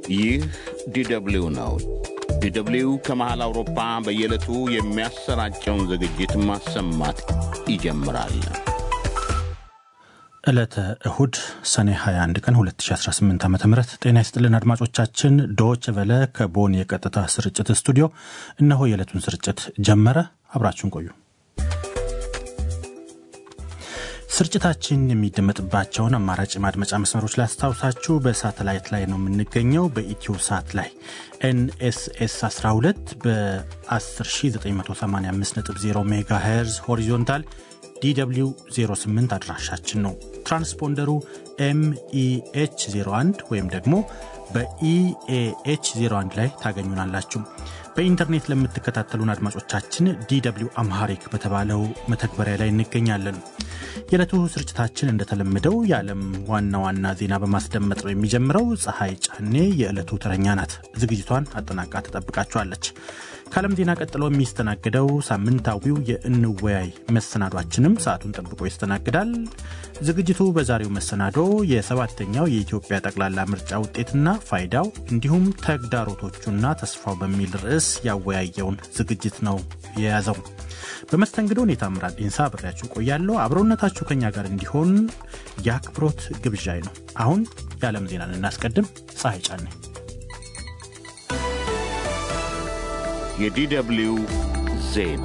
ይህ ዲደብሊው ነው። ዲደብሊው ከመሃል አውሮፓ በየዕለቱ የሚያሰራጨውን ዝግጅት ማሰማት ይጀምራል። ዕለተ እሁድ ሰኔ 21 ቀን 2018 ዓ ም ጤና ይስጥልን አድማጮቻችን። ዶች ቨለ ከቦን የቀጥታ ስርጭት ስቱዲዮ እነሆ የዕለቱን ስርጭት ጀመረ። አብራችሁን ቆዩ። ስርጭታችን የሚደመጥባቸውን አማራጭ ማድመጫ መስመሮች ላስታውሳችሁ። በሳተላይት ላይ ነው የምንገኘው። በኢትዮ ሳት ላይ ኤንኤስኤስ 12 በ10985.0 ሜጋ ሄርዝ ሆሪዞንታል ዲw 08 አድራሻችን ነው። ትራንስፖንደሩ ኤምኢኤች 01 ወይም ደግሞ በኢኤኤች 01 ላይ ታገኙናላችሁ። በኢንተርኔት ለምትከታተሉን አድማጮቻችን ዲw አምሃሪክ በተባለው መተግበሪያ ላይ እንገኛለን። የዕለቱ ስርጭታችን እንደተለመደው የዓለም ዋና ዋና ዜና በማስደመጥ ነው የሚጀምረው። ፀሐይ ጫኔ የዕለቱ ተረኛ ናት። ዝግጅቷን አጠናቃ ትጠብቃችኋለች። ከዓለም ዜና ቀጥሎ የሚስተናግደው ሳምንታዊው የእንወያይ መሰናዷችንም ሰዓቱን ጠብቆ ይስተናግዳል። ዝግጅቱ በዛሬው መሰናዶ የሰባተኛው የኢትዮጵያ ጠቅላላ ምርጫ ውጤትና ፋይዳው እንዲሁም ተግዳሮቶቹና ተስፋው በሚል ርዕስ ያወያየውን ዝግጅት ነው የያዘው። በመስተንግዶ ሁኔታ ምራድ ኢንሳ አብሬያችሁ ቆያለሁ። አብሮነታችሁ ከኛ ጋር እንዲሆን የአክብሮት ግብዣይ ነው። አሁን የዓለም ዜናን እናስቀድም። ፀሐይ ጫኔ የዲደብሊው ዜና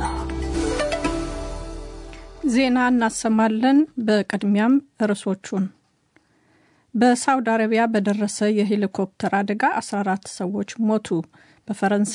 ዜና እናሰማለን። በቅድሚያም ርዕሶቹን በሳውዲ አረቢያ በደረሰ የሄሊኮፕተር አደጋ 14 ሰዎች ሞቱ። በፈረንሳይ